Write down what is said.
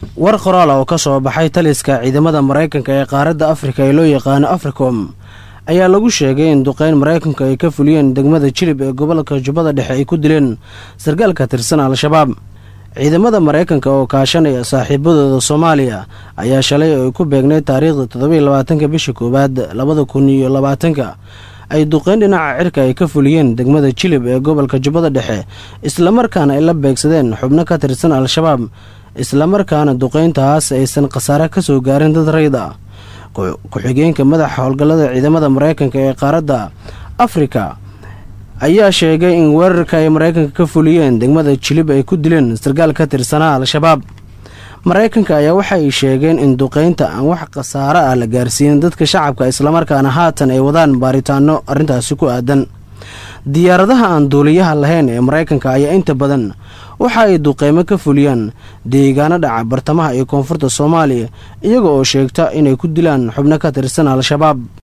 war qoraal oo ka soo baxay taliska ciidamada maraykanka ee qaaradda afrika ee loo yaqaano africom ayaa lagu sheegay in duqeyn maraykanku ay ka fuliyeen degmada jilib ee gobolka jubbada dhexe ay ku dileen sarkaal ka tirsan al-shabaab ciidamada maraykanka oo kaashanaya saaxiibadooda soomaaliya ayaa shalay oo ay ku beegneyd taariikhda toddobiiy labaatanka bisha koowaad labada kun iyo labaatanka ay duqeyn dhinaca cirka ay ka fuliyeen degmada jilib ee gobolka jubbada dhexe islamarkaana ay la beegsadeen xubno ka tirsan al-shabaab islamarkaana duqeyntaas aysan khasaare ka soo gaarin dad rayd ah ku-xigeenka madaxa howlgallada ciidamada maraykanka ee qaaradda afrika ayaa sheegay in weerarka ay maraykanka ka fuliyeen degmada jilib ay ku dileen sarkaal ka tirsanaa al-shabaab maraykanka ayaa waxa ay sheegeen in duqeynta aan wax khasaare ah la gaarsiinin dadka shacabka islamarkaana haatan ay wadaan baaritaano arrintaasi ku aadan diyaaradaha aan duuliyaha lahayn ee maraykanka ayaa inta badan waxa ay duqeymo ka fuliyaan deegaano dhaca bartamaha iyo koonfurta soomaaliya iyaga oo sheegta inay ku dilaan xubno ka tirsan al-shabaab